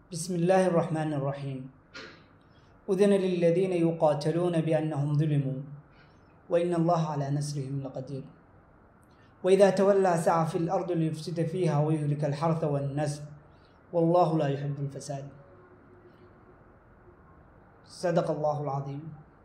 بسم الله الرحمن الرحيم أذن للذين يقاتلون بأنهم ظلموا وإن الله على نصرهم لقدير وإذا تولى سعى في الأرض ليفسد فيها ويهلك الحرث والنسل والله لا يحب الفساد صدق الله العظيم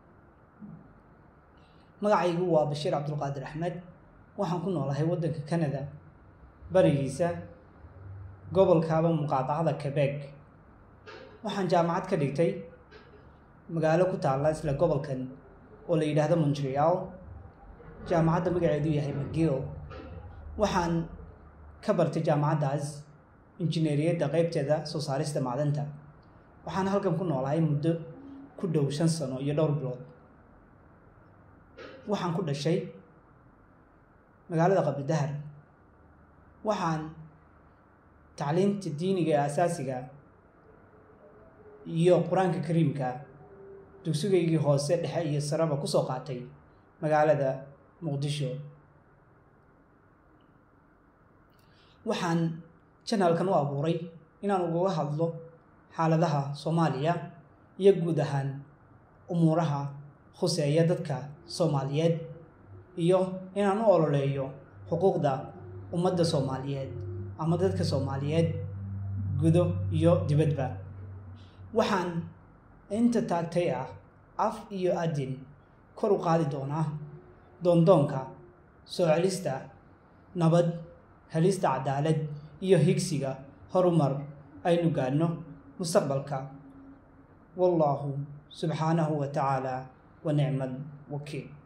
magacaygu waa bashiir cabdulqaadir axmed waxaan ku noolahay waddanka canada barigiisa gobolkaaba muqaadacada quebec waxaan jaamacad ka dhigtay magaalo ku taalla isla gobolkan oo la yidhaahdo montreal jaamacadda magaceedu yahay mcgill waxaan ka bartay jaamacaddaas injineeriyadda qeybteeda soo saarista macdanta waxaan halkan ku noolahay muddo ku dhow shan sano iyo dhowr bilood waxaan ku dhashay magaalada qabridahar waxaan tacliinta diiniga ee asaasiga iyo qur-aanka kariimka dugsigaygii hoose dhexe iyo saraba kusoo qaatay magaalada muqdisho waxaan janalkan u abuuray inaan ugaga hadlo xaaladaha soomaaliya iyo guud ahaan umuuraha khuseeya dadka soomaaliyeed iyo inaan u ololeeyo xuquuqda ummadda soomaaliyeed ama dadka soomaaliyeed gudo iyo dibadba waxaan inta taagtay ah af iyo adin kor u qaadi doonaa doondoonka soo celista nabad helista cadaalad iyo higsiga horumar aynu gaadhno mustaqbalka wallaahu subxaanahu wa tacaala ونعم الوكيل